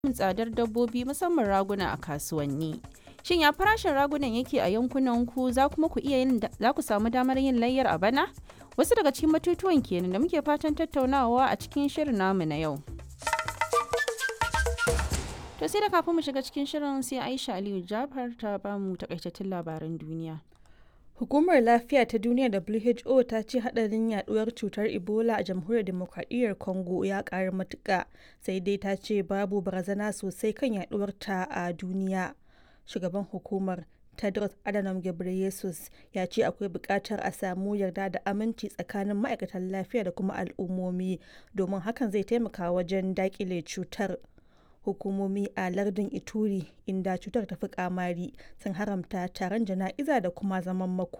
samun tsadar dabbobi musamman raguna a kasuwanni. Shin ya farashin ragunan yake a yankunan ku za kuma ku iya yin za ku samu damar yin layyar a bana? Wasu daga cikin batutuwan kenan da muke fatan tattaunawa a cikin shirin namu na yau. To sai da kafin mu shiga cikin shirin sai Aisha Aliyu Jafar ta bamu takaitattun labaran duniya. Hukumar Lafiya ta Duniya WHO ta ce hadarin yaduwar cutar Ebola a Jamhuriyar Demokradiyyar Congo ya ƙaru matuƙa, sai dai ta ce babu barazana sosai kan yaduwar ta a duniya. Shugaban hukumar Tedros Adhanom Ghebreyesus ya ce akwai buƙatar a samu yarda da aminci tsakanin ma'aikatan lafiya da kuma al'ummomi domin hakan zai taimaka wajen daƙile cutar. hukumomi a lardin ituri inda cutar ta fi kamari sun haramta taron jana'iza da kuma zaman